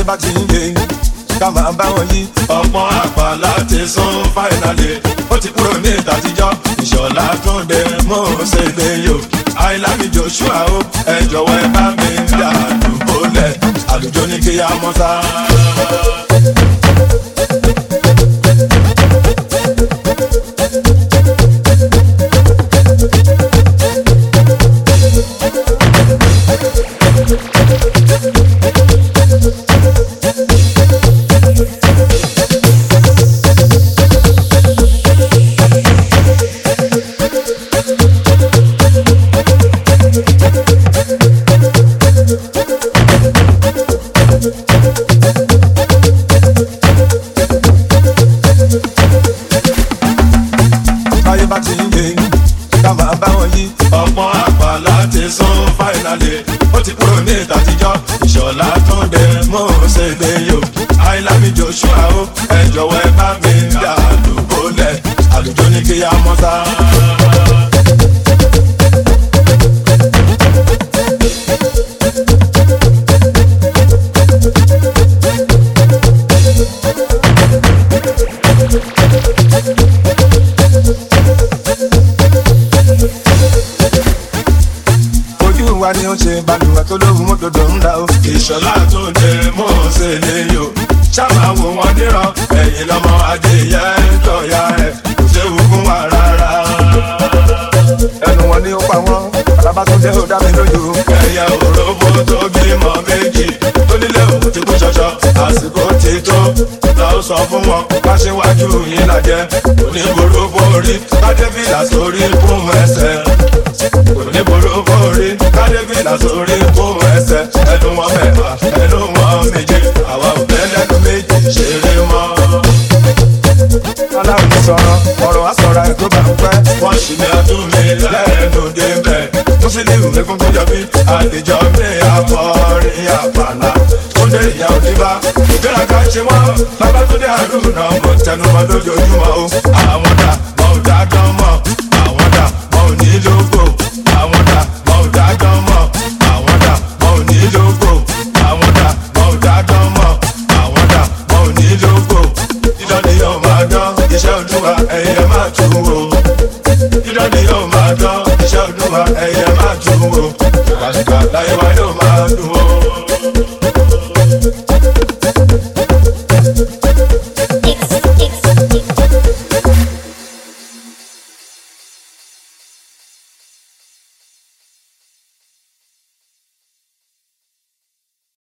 bá ti ń yé ká máa bá wọn yí. ọ̀pọ̀ àpá láti sún fáìnàlì ó ti kúrò ní ìtàtijọ́ ìṣọ̀lá tún dé mọ́ ṣèlè yò àìlámi joshua ó ẹ jọ̀wọ́ ẹ bá mi dà àdúgbò lẹ̀ àlùjọ ní kí á mọ́ sá. báyé bá ti ń yé ká máa bá wọn yí. ọ̀pọ̀ àpá láti sún fáìnàlì ó ti kúrò ní ìtàtijọ́ ìṣọ̀lá tún dé mọ́ ṣèlè yò àìlámi joshua ó ẹ jọ̀wọ́ ẹ bá mi dà àdúgbò lẹ̀ àlùjọ ní kí á mọ́ sá. ojú wa ni ó ṣe balùwẹ̀ tó lóhùn mọ́tòdò ń da o. ìṣọ̀lá tó dé mọ́ ṣe lè yò ṣáà wò wọ́n níran ẹ̀yìn lọ́mọ adìyẹ tọ̀yà ẹ̀ kò séwu fún wa rárá. ẹnu wọn ni ó pa wọn alábàtúndé ó dá mi lójú. ẹyẹ òróbó tó bímọ méjì tó nílé òkú ti kú ṣọṣọ àsìkò ti tó lọ sọ fún wọn bá ṣe wájú yín lajẹ oníboró borí kádébìlà sórí fún ẹsẹ̀ oníboró borí kádébìlà sórí fún ẹsẹ̀ ẹnu wọn mẹ́fà ẹnu wọn méje àwa ò fẹ́ lẹ́nu méjì ṣeré mọ́. aláwọ̀ ti sọ̀rọ̀ ọ̀rọ̀ á sọ̀rọ̀ ẹ̀ tó bá ń pẹ́. wọ́n ṣì ní ọdún mi lẹ́nu débẹ̀ mùsùlùmí lẹ́kùn tó jọbí àlejò mi àkọrin àpàlà túndé ìyá òdìbá ìgbéraga ṣe wọ́n babatunde àdúgbò mo tẹnumọ́ lójoojúmọ́ o àwọn dà mọ́ ò dá dán mọ́ àwọn dà mọ́ ò ní lógo àwọn dà mọ́ ò dá dán mọ́ àwọn dà mọ́ ò ní lógo àwọn dà mọ́ ò dá dán mọ́ àwọn dà mọ́ ò ní lógo dídán ni yóò máa dán iṣẹ́ olúwa ẹ̀yẹ máa tún wò dídán ni yóò máa dán iṣẹ́ olúwa ẹ̀yẹ máa tún wò ṣùgbọ́n láyé wa yóò máa dùn ó.